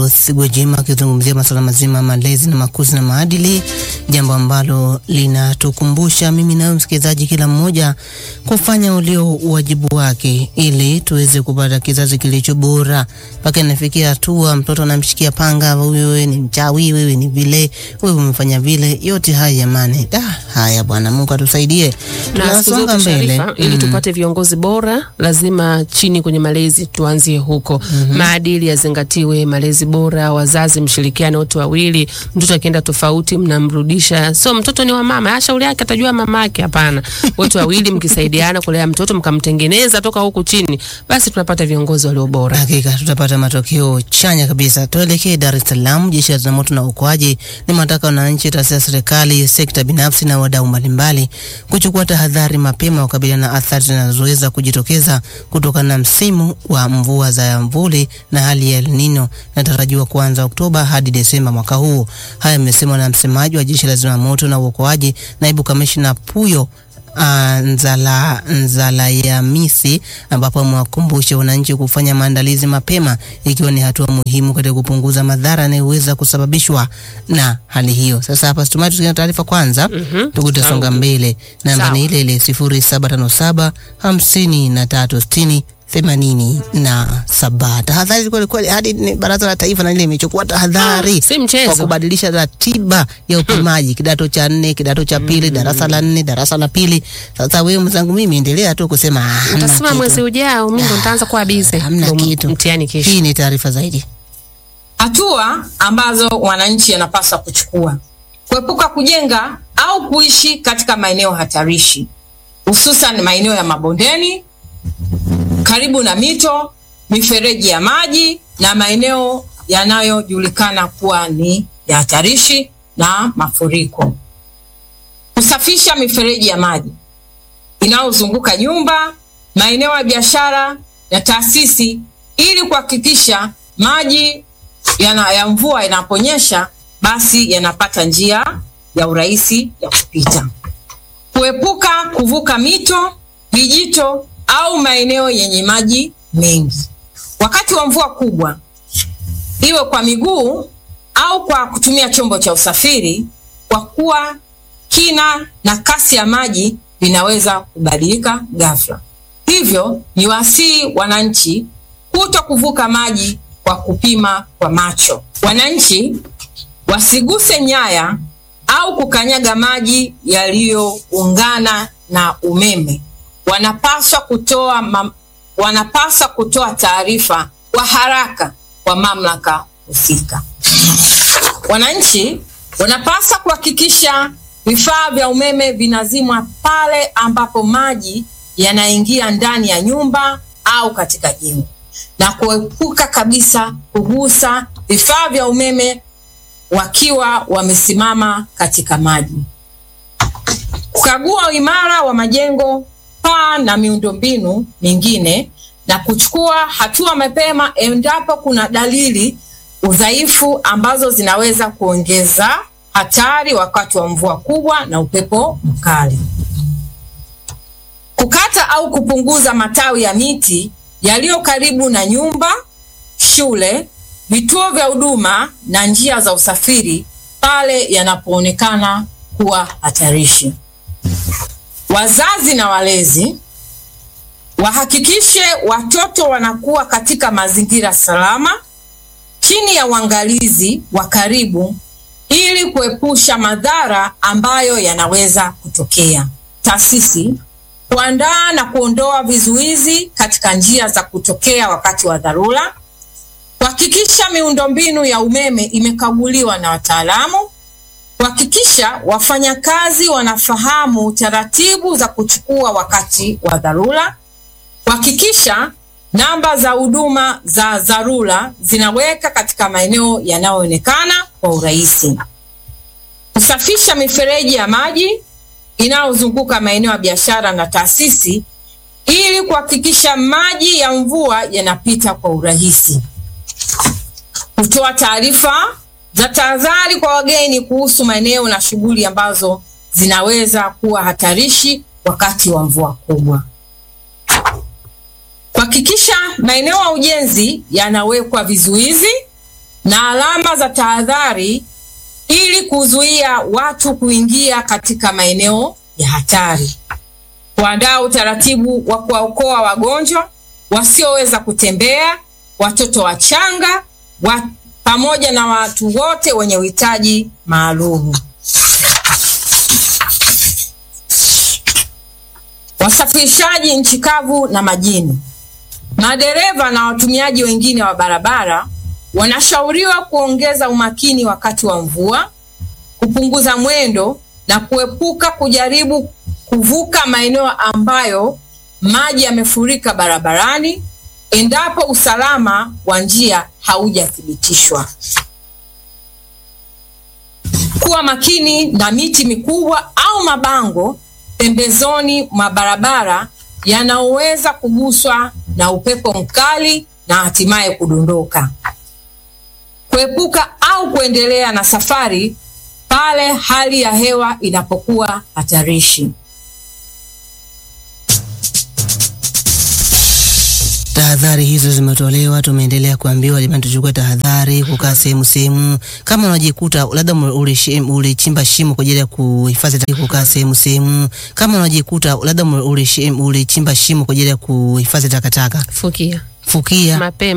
Amos Gwajima akizungumzia masuala mazima malezi na makuzi na maadili, jambo ambalo linatukumbusha mimi nawe msikilizaji, kila mmoja kufanya ulio wajibu wake ili tuweze kupata kizazi kilicho bora. Mpaka inafikia hatua mtoto anamshikia panga, wewe ni mchawi, wewe ni vile, wewe umefanya vile. Yote haya jamani, da haya bwana, Mungu atusaidie. na siku Tunasonga zote mbele Sharifa, ili Mm. tupate viongozi bora, lazima chini kwenye malezi tuanzie huko. Maadili yazingatiwe, malezi bora, wazazi mshirikiane wote wawili. Mtoto akienda tofauti, mnamrudisha. So mtoto ni wa mama, ah, shauri yake atajua mama yake. Hapana, wote wawili mkisaidiana kulea mtoto, mkamtengeneza toka huku chini, basi tunapata viongozi walio bora. Hakika tutapata matokeo chanya kabisa. Tuelekee Dar es Salaam. Jeshi la Zimamoto na Uokoaji limetaka wananchi, taasisi za serikali, sekta binafsi na wadau mbalimbali kuchukua tahadhari mapema kukabiliana na athari zinazoweza kujitokeza kutokana na msimu wa mvua za mvuli na hali ya El Nino inatarajiwa kuanza Oktoba hadi Desemba mwaka huu. Haya yamesemwa na msemaji wa Jeshi la Zimamoto na Uokoaji, naibu kamishna Puyo Ah, Nzala Nzalayamisi ambapo amewakumbusha wananchi kufanya maandalizi mapema ikiwa ni hatua muhimu katika kupunguza madhara yanayoweza kusababishwa na hali hiyo. Sasa hapa tumai tukiwa na taarifa kwanza, Mhm. tukutasonga Sawa. mbele. Namba Sawa. ni ile ile sifuri saba tano saba hamsini na tatu sitini themanini na saba. Tahadhari kweli kweli, hadi ni Baraza la Taifa na lile imechukua tahadhari Ah, si kwa mchezo. kubadilisha ratiba ya upimaji kidato cha nne, kidato cha pili, darasa la nne, darasa la pili. Sasa wewe mwenzangu, mimi endelea tu kusema ah, hamna Utasema kitu. mwezi ujao, mimi ndo nitaanza kuwa bize. Hamna Ndo kitu. Mtihani kesho. Hii ni taarifa zaidi. Hatua ambazo wananchi yanapaswa kuchukua: kuepuka kujenga au kuishi katika maeneo hatarishi, hususan maeneo ya mabondeni, karibu na mito, mifereji ya maji na maeneo yanayojulikana kuwa ni ya hatarishi na mafuriko. Kusafisha mifereji ya maji inayozunguka nyumba, maeneo ya biashara na taasisi ili kuhakikisha maji yana, ya mvua yanaponyesha basi yanapata njia ya urahisi ya kupita. Kuepuka kuvuka mito, vijito au maeneo yenye maji mengi wakati wa mvua kubwa, iwe kwa miguu au kwa kutumia chombo cha usafiri, kwa kuwa kina na kasi ya maji vinaweza kubadilika ghafla. Hivyo ni wasii wananchi kuto kuvuka maji kwa kupima kwa macho. Wananchi wasiguse nyaya au kukanyaga maji yaliyoungana na umeme. Wanapaswa kutoa mam, wanapaswa kutoa taarifa kwa haraka kwa mamlaka husika. Wananchi wanapaswa kuhakikisha vifaa vya umeme vinazimwa pale ambapo maji yanaingia ndani ya nyumba au katika jengo na kuepuka kabisa kugusa vifaa vya umeme wakiwa wamesimama katika maji. Kukagua uimara wa majengo, paa na miundombinu mingine na kuchukua hatua mapema endapo kuna dalili udhaifu ambazo zinaweza kuongeza hatari wakati wa mvua kubwa na upepo mkali. Kukata au kupunguza matawi ya miti yaliyo karibu na nyumba, shule, vituo vya huduma na njia za usafiri pale yanapoonekana kuwa hatarishi. Wazazi na walezi wahakikishe watoto wanakuwa katika mazingira salama chini ya uangalizi wa karibu ili kuepusha madhara ambayo yanaweza kutokea. Taasisi kuandaa na kuondoa vizuizi katika njia za kutokea wakati wa dharura, kuhakikisha miundombinu ya umeme imekaguliwa na wataalamu, kuhakikisha wafanyakazi wanafahamu taratibu za kuchukua wakati wa dharura, kuhakikisha namba za huduma za dharura zinaweka katika maeneo yanayoonekana kwa urahisi, kusafisha mifereji ya maji inayozunguka maeneo ya biashara na taasisi ili kuhakikisha maji ya mvua yanapita kwa urahisi, kutoa taarifa za tahadhari kwa wageni kuhusu maeneo na shughuli ambazo zinaweza kuwa hatarishi wakati wa mvua kubwa, kuhakikisha maeneo ya ujenzi yanawekwa vizuizi na alama za tahadhari ili kuzuia watu kuingia katika maeneo ya hatari. Kuandaa utaratibu wa kuwaokoa wagonjwa wasioweza kutembea, watoto wachanga wa, pamoja na watu wote wenye uhitaji maalum. Wasafirishaji nchi kavu na majini, madereva na watumiaji wengine wa barabara wanashauriwa kuongeza umakini wakati wa mvua, kupunguza mwendo na kuepuka kujaribu kuvuka maeneo ambayo maji yamefurika barabarani endapo usalama wa njia haujathibitishwa. Kuwa makini na miti mikubwa au mabango pembezoni mwa barabara yanayoweza kuguswa na upepo mkali na hatimaye kudondoka. Kuepuka au kuendelea na safari pale hali ya hewa inapokuwa hatarishi. Tahadhari hizo zimetolewa, tumeendelea kuambiwa jamani, tuchukue tahadhari, kukaa sehemu sehemu. Kama unajikuta labda ulichimba uli shimo kwa ajili ya kuhifadhi, kukaa sehemu sehemu. Kama unajikuta labda ulichimba shimo kwa ajili ya kuhifadhi takataka, Fukia fukia mapema.